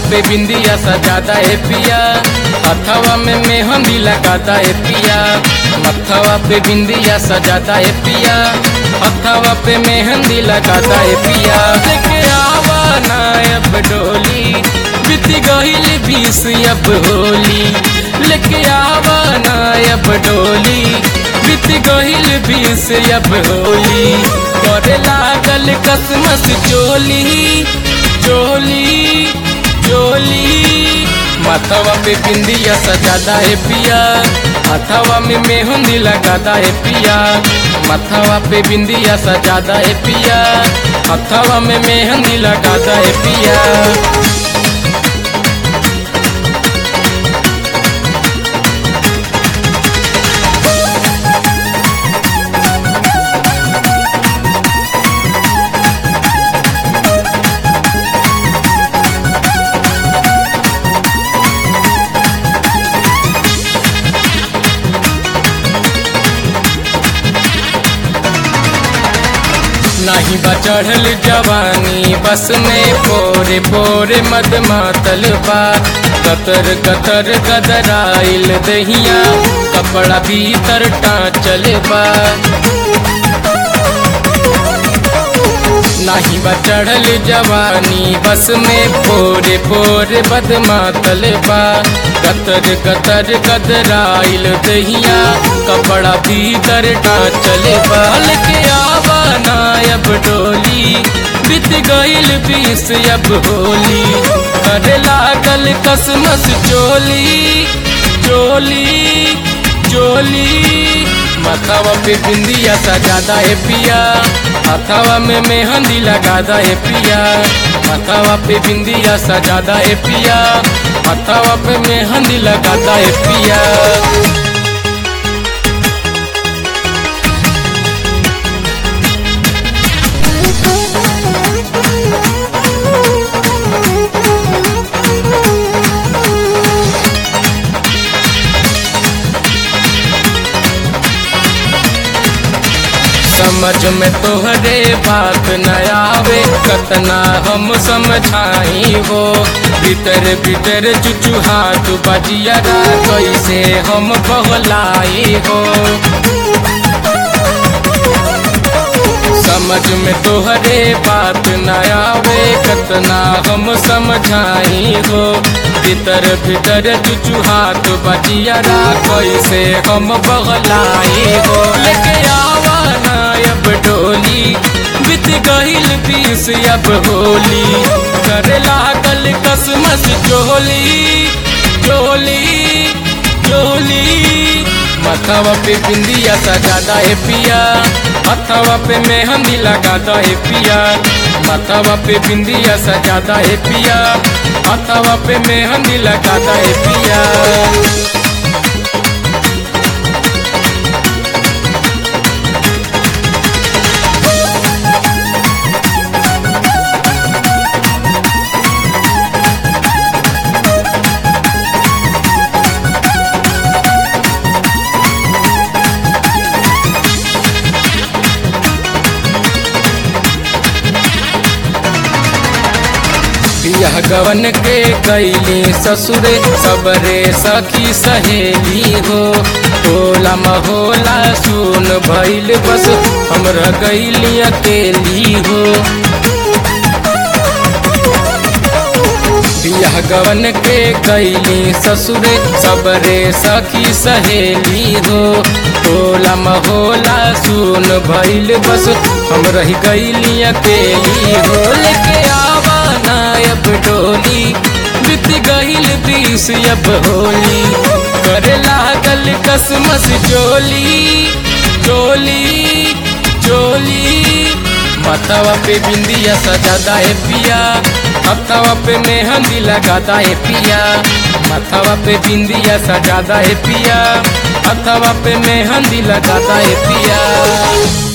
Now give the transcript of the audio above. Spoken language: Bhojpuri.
पे बिंदिया सजादा है पिया हथवा में मेहंदी लगाता है पिया मथवा पे बिंदिया सजाता है पिया हथवा पे मेहंदी लगाता है पिया लेके आवा ना अब डोली बीत गईल बीस अब होली लेके आवा ना अब डोली बीत गईल बीस अब होली करे लागल कसमस चोली चोली चोली माथवा पे बिंदिया सजादा है पिया हथवा में मेहंदी लगाता है पिया माथवा पे बिंदिया सजादा है पिया हथवा में मेहंदी लगाता है पिया नाही बा चढ़ल जवानी बस में पोरे पोरे मद मातल बा कतर कतर गदराइल दहिया कपड़ा भीतर टाँचल बा नाही बा चढ़ल जवानी बस में पोरे पोरे बद मातल बा कतर कतर गदराइल दहिया कपड़ा भीतर टाँचल बा लेके आवा ना अब डोली बीत गईल बीस अब होली करे लागल कसमस चोली चोली चोली माथावा पे बिंदिया सजादा है पिया हाथावा में मेहंदी लगादा है पिया माथावा पे बिंदिया सजादा है पिया हाथावा पे मेहंदी लगादा है पिया समझ में तोहरे बात न आवे कतना हम समझाई हो भीतर भीतर चुचुहाट बजिया कैसे हम बहलाई हो समझ में तोहरे बात न आवे कतना हम समझाई हो भीतर भीतर चुचुहाट बजिया कैसे हम बहलाई हो लेके आवा ना अब डोली बीत गईल बीस अब होली करे लागल कसमस चोली चोली चोली माथावा पे बिंदिया सजादा है पिया हथवा पे मेहंदी लगाता है पिया माथावा पे बिंदिया सजादा है पिया हथवा पे मेहंदी लगाता है पिया बियाह गवन के कैली ससुरे सबरे सखी सहेली हो टोला महोला सुन भैल बस हमरा गैली अकेली हो बियाह गवन के कैली ससुरे सबरे सखी सहेली हो टोला महोला सुन भैल बस हम रह गैली अकेली हो लेके आवा ना अब डोली बीत गईल बीस अब होली करे लागल कसमस चोली चोली चोली माथावा पे बिंदिया सजादा है पिया हथवा पे मेहंदी लगाता है पिया माथावा पे बिंदिया सजादा है पिया हथवा पे मेहंदी लगाता है पिया